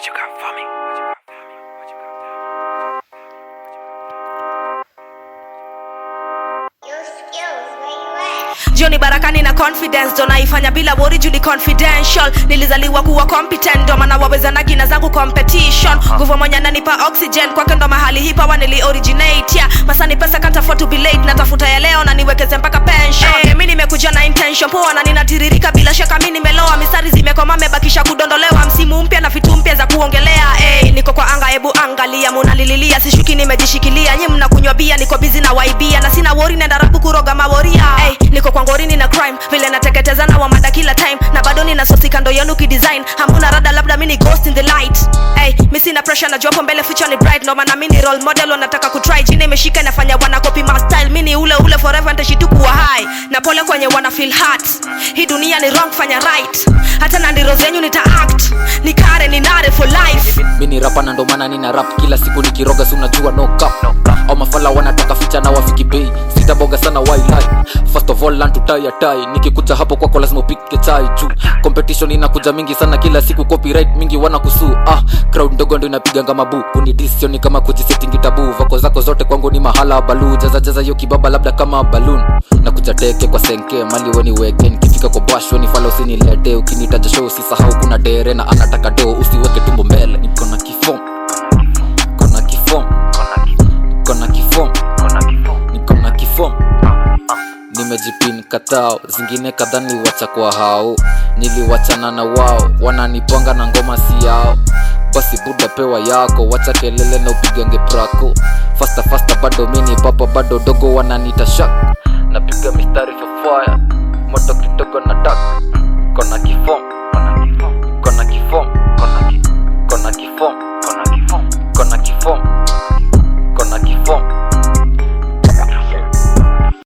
What you got for me? What you got for me? What you got Your skills, where you at? jioni barakani na confidence ndo naifanya bila wori juli confidential nilizaliwa kuwa competent ndo maana wawezanagi na zangu competition nguvu mwenye nanipa oxygen kwake ndo mahali hipawa nili originate yeah. masani pesa can't afford to be late natafuta ya leo na niwekeze mpaka pension hey, mi nimekuja na intention poa na ninatiririka bila shaka mi nimeloa mistari zimekoma mebakisha kudondolewa msimu mpya na vitu mpya za kuongelea hey, niko kwa anga hebu angalia munalililia sishuki nimejishikilia nyi mnakunywa bia niko bizi na waibia na sina wori nenda rapu kuroga maworia hey, niko kwa ngorini na crime vile nateketeza na wamada kila time na bado nina sosi kando yenu kidesign hamuna rada labda mi ni ghost in the light hey, mi sina pressure na jopo mbele future ni bright ndo maana mi ni role model wanataka kutry jini imeshika inafanya wana copy my style mi ni ule ule forever ntashitu kuwa high na pole kwenye wana feel hurt hii dunia ni wrong fanya right hata na ndiro zenyu nita act ni kare ni nare for life mi ni rapa na ndo maana nina rap kila siku nikiroga si unajua no cap au mafala wanataka ficha na wafiki bei sitaboga sana wailai first of all learn to tie a tie nikikuja hapo kwako lazima upike chai juu competition inakuja mingi sana kila siku copyright mingi wana kusu ah crowd ndogo ndo inapiganga mabu kunidisioni kama kujisetingi tabu vako zako zote kwangu ni mahala balu jaza jaza hiyo kibaba labda kama balloon na kuja teke kwa senke mali weni weke nikifika kwa bash weni fala usinilete ukinitaja show usisahau kuna dere na anataka do usiweke tumbo mbele niko na kifom kona kifom kona kifom niko na kifom nimejipin katao zingine kadhaa niliwacha kwa hao niliwachana na wao wananipanga na ngoma si yao basi buda pewa yako wacha kelele na upigange prako fasta fasta bado mini papa bado dogo wananita shak napiga mistari for fire moto kidogo na tak kona kifom kona kifom kona kifom kona kifom kona kifom